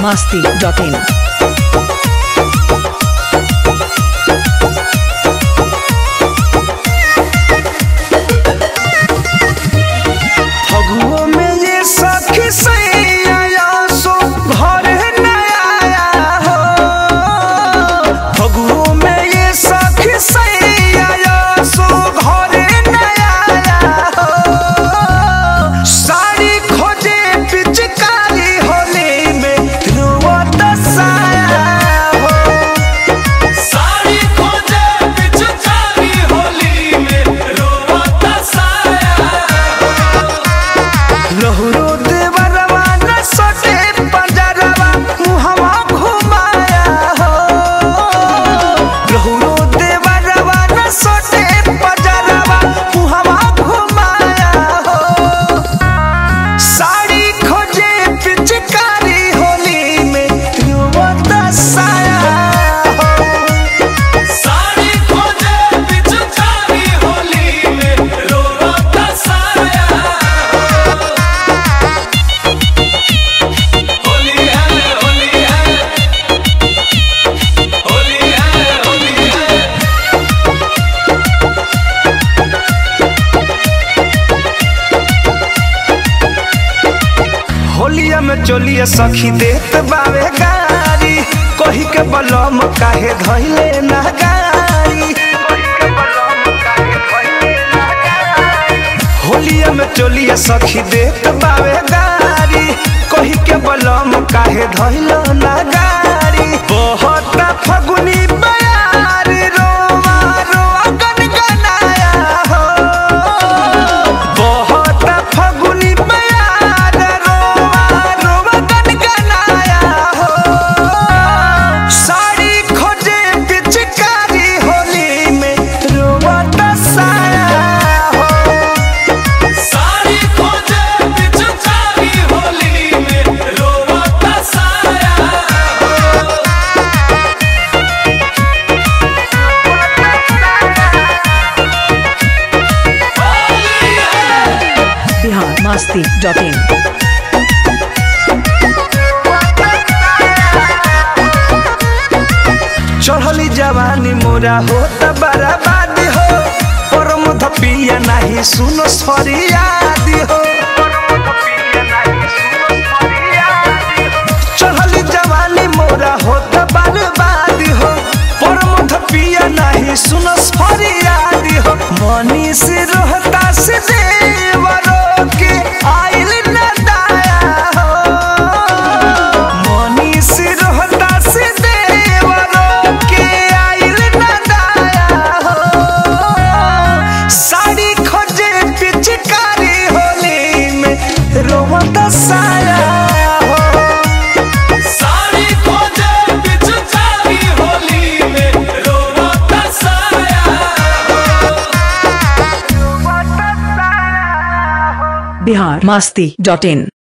masti.in. फगुओ में ये सखी सैया सो घर न आया हो फगुओ में ये सखी सैया सो घर न आया हो साड़ी खोजे पिचकारी होली में रुवत साया हो साड़ी खोजे पिचकारी होली में रोवत साया लहरो देवरवा न सटे पंजरवा मुहवा घुमाया हो लहरो देवरवा न सटे पंजरवा मुहवा घुमाया हो साड़ी खोजे पिचकारी होली में रुवत साया हो साड़ी खोजे पिचकारी होली में रोवत साया होली है होली है होली है होली है होलिया में चोलिया सखी देत बावे गारी कही के बलम काहे धइले ना गारी होलिया में चोलिया सखी देत बावे गारी कही के बलम काहे धइले ना गारी बहुत फगुनी बयार रोवा रोवा गनगनाया हो बहुत फगुनी बयार रोवा रोवा गनगनाया हो साड़ी खोजे पिचकारी होली में रोवा दसाया हो साड़ी खोजे पिचकारी होली में रोवत साया Bihar masti.in. चढ़ली जवानी मोरा हो त बर्बाद हो परम धपिया नाही सुनो सरियादी हो चढ़ली जवानी मोरा हो त बर्बाद हो परम धपिया नाही सुनो सरियादी हो मनी से रोहता से देवरो के आइल न दाया हो मनी से रोहता से देवरो के आइल न दाया हो साड़ी खोजे पिचकारी होली में रोवत साया हो साड़ी खोजे पिचकारी होली में रोवत साया Bihar masti.in.